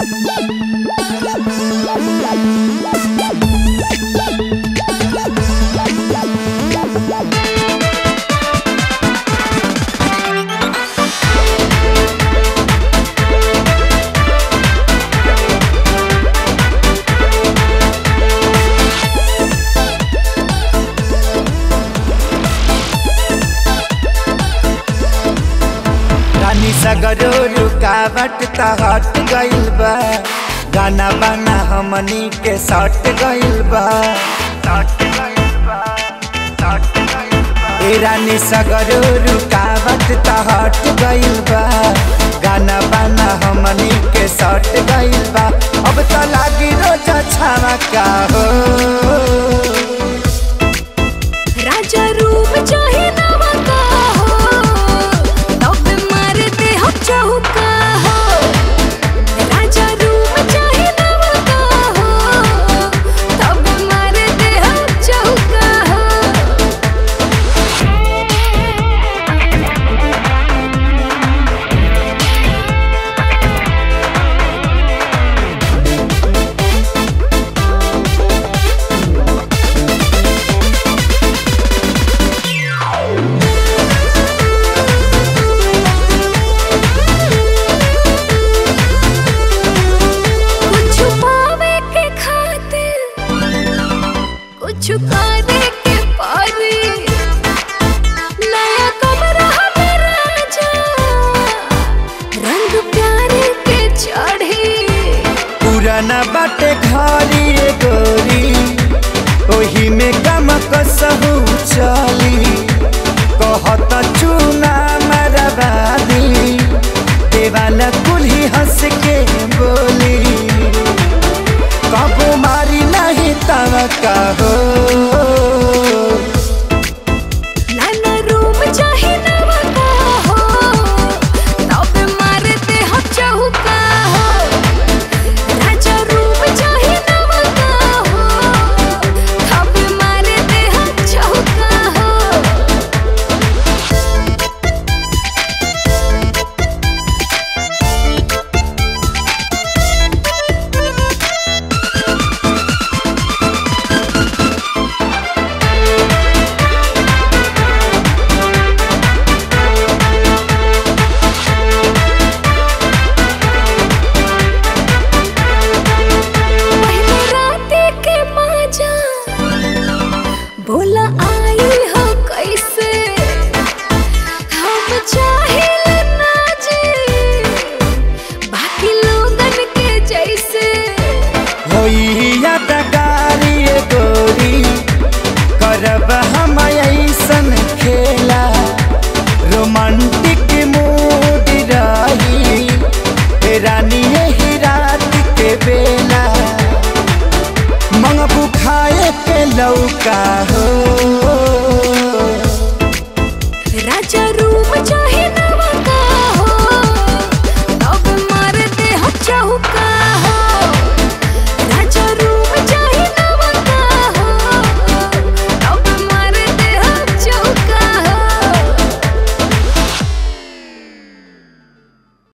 रानी सगरो रुकावट त हट गइल बा गाना बाना हमनी के सट गइल बा ए रानी सगरो रुकावट त हट गइल बा गाना बाना हमनी के सट गइल बा अब त लागी रोज छावा का हो राजा रूप चाहे नवा का हो तब मारते हम चौका हो राजा रूप चाहे नवा का हो तब मारते हम चौका हो कुछ पावे के खातिर कुछ करे के पारी नया कमरा हमें राजा रंग प्यारे के चढ़ी पुराना बाटे घरी रे गोरी ओही में गम कसहु चली कहत चूना मरबादी देवाला कुल्ही हंस के बोली कबो मारी नहीं तव कहो नाना रूप चाहे नवा का हो तब मारते हम चौका हो राजा रूप चाहे नवा का हो तब मारते हम चौका हो पहले राते के माजा बोला आई हो कैसे हम चाहे ना जी बाकी लोगन के जैसे होई यादगारी रे गोरी करब हम ऐसन खेला रोमांटिक मूड रही ए रानी यही रात के बेला मंगबू खाए के लौका हो